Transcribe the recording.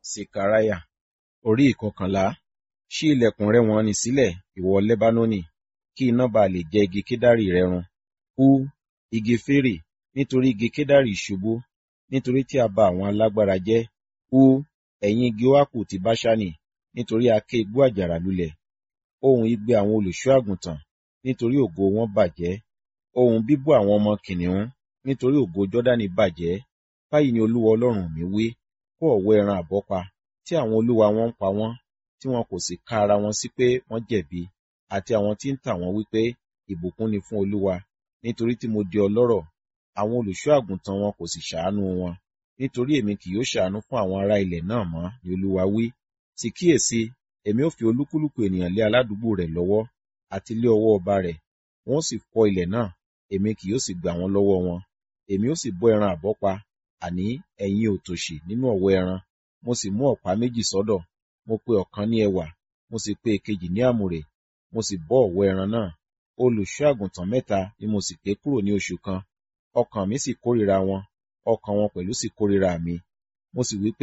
Sekaraya orí ìkọkànlá ṣí ilẹ̀kùn rẹ̀ wọ̀n-ọn-nì sílẹ̀, ìwọ Lẹ́bánónì, kí iná ba lè jẹ igi kedari rẹ run. Hú, igi fírì, nítorí igi kedari ṣubú, nítorí tí a ba àwọn alágbára jẹ́. Hú, ẹ̀yin igi óákù ti Báṣánì, nítorí a ké igbó àjàrà lulẹ̀. Ohùn igbe àwọn olùṣọ́-àgùntàn, nítorí ògo wọn bàjẹ́. Ohùn bíbú àwọn ọmọ kìnnìún, nítorí ògo Jọ́dánì bàjẹ́. Báyìí ni Olúwa Ọlọ́run mi wí, kó ọ̀wọ́ ẹran àbọ́pa, tí àwọn olúwa wọn ń pa wọ́n, tí wọn kò sì ka ara wọn sí pé wọ́n jẹ̀bi, àti àwọn tí ń tà wọ́n wí pé, ìbùkún ni fún Olúwa, nítorí tí mo di ọlọ́rọ̀, àwọn olùṣọ́-àgùntàn wọn kò sì ṣàánú wọn. Nítorí èmi kì yóò ṣàánú fún àwọn ará ilẹ̀ náà mọ́, ni Olúwa wí. Sì kíyèsi, èmi ó fi olúkúlùkù ènìyàn lé aládùúgbò rẹ̀ lọ́wọ́, àti lé ọwọ́ ọba rẹ̀. Wọn ó sì fọ́ ilẹ̀ náà, èmi kì yóò sì gbà wọ́n lọ́wọ́ wọn. Èmi ó sì bọ́ ẹran àbọ́pa, àní ẹ̀yin òtòṣì nínú ọ̀wọ́ ẹran. Mo sì mú ọ̀pá méjì sọ́dọ̀, mo pe ọ̀kan ní ẹwà, mo sì pe èkejì ní àmùrè, mo sì bọ́ ọ̀wọ́ ẹran náà. Olùṣọ́-àgùntàn mẹ́ta ni mo sì ké kúrò ní oṣù kan. Ọkàn mi sì kórìíra wọn, ọkàn wọn pẹ̀lú sì kórìíra mi. Mo sì wí pé